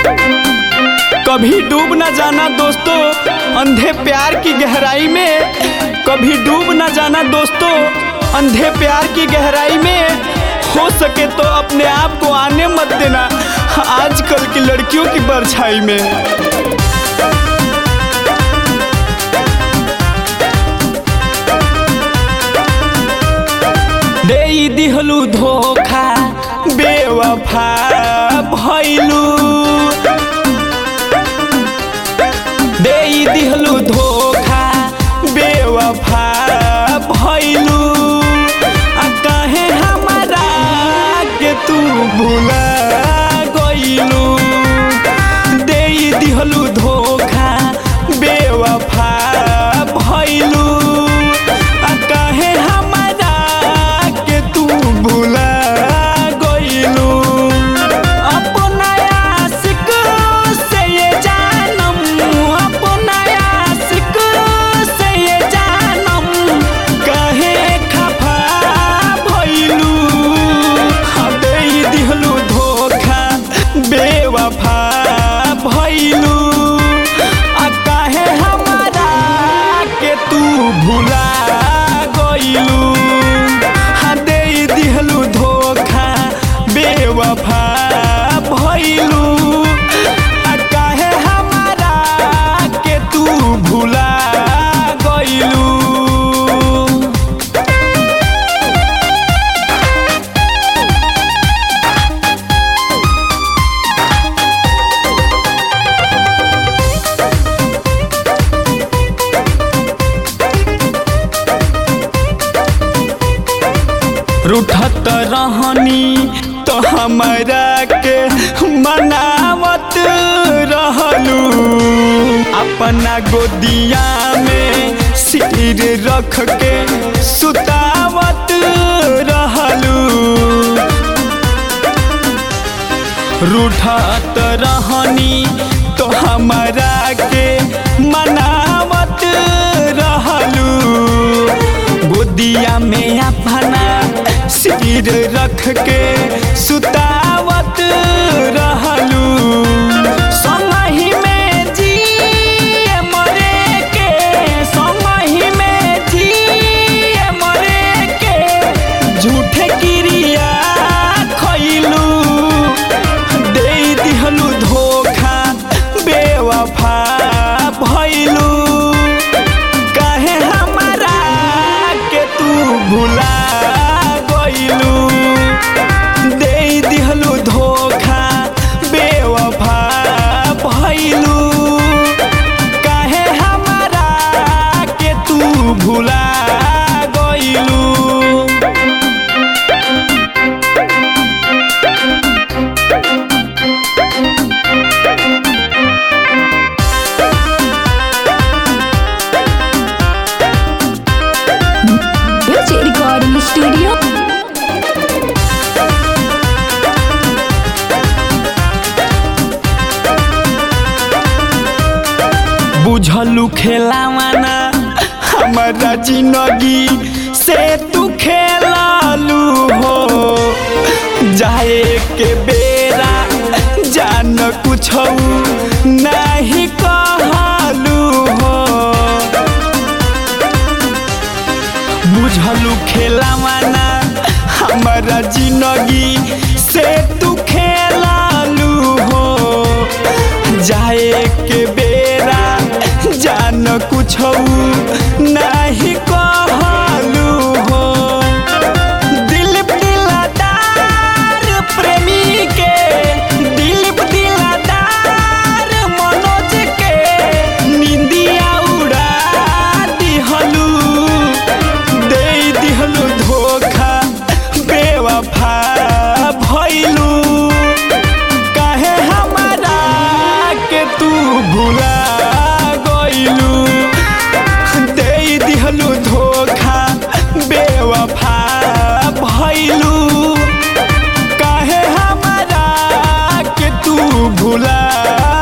कभी डूब न जाना दोस्तों अंधे प्यार की गहराई में कभी डूब न जाना दोस्तों अंधे प्यार की गहराई में हो सके तो अपने आप को आने मत देना आजकल की लड़कियों की परछाई में दे दिहलू धोखा बेवफा भैलू दे दिहलू धोखा बेवफा भैलू आ कहे हमारा के तू भूला गइलू दे दिहलू धोखा बेवफा भैलू आ कहे हमारा के तू भूला गइलू अपना आशिक से ये जानम अपना आशिक से ये जानम कहे खफा भइलू दे दिहलू धोखा बेवफा भइलू आ काहे हमारा के तू भुला गइलू हाँ दे दिहलू धोखा बेवफा भइलू आ काहे हमारा के तू भुला गइलू रूठत रहनी तो हमरा के मनावत रहलू अपना गोदिया में सिर रख के सुतावत रहलू रूठत रहनी तो हमरा के मनावत रहलू गोदिया में अपना सिर रख के सुतावत रहलू संगही में जिए मरे के संगही में जिए मरे के झूठे क्रिया खइलू दे दिहलू धोखा बेवफा भइलू काहे हमारा के तू भुला गइलू दे दिहलू धोखा बेवफा भइलू काहे हमारा के तू भुला गइलू Music Recording Studio. बुझलू खेलावाना हमारा जिंदगी से तू खेलालू हो जाए के बेरा जान कुछ नहीं कहलू हो बुझलू खेलावाना हमारा जिंदगी से तू खेलालू हो जाए के बेरा जान कुछ नहीं कहलू हो दिलीप दिलदार प्रेमी के दिलीप दिलदार मनोज के निंदिया उड़ा दिहलू दे दिहलू धोखा बेवफा भइलू काहे हमारा के तू भुला गइलू दे दिहलू धोखा बेवफा भइलू काहे हमारा के तू भुला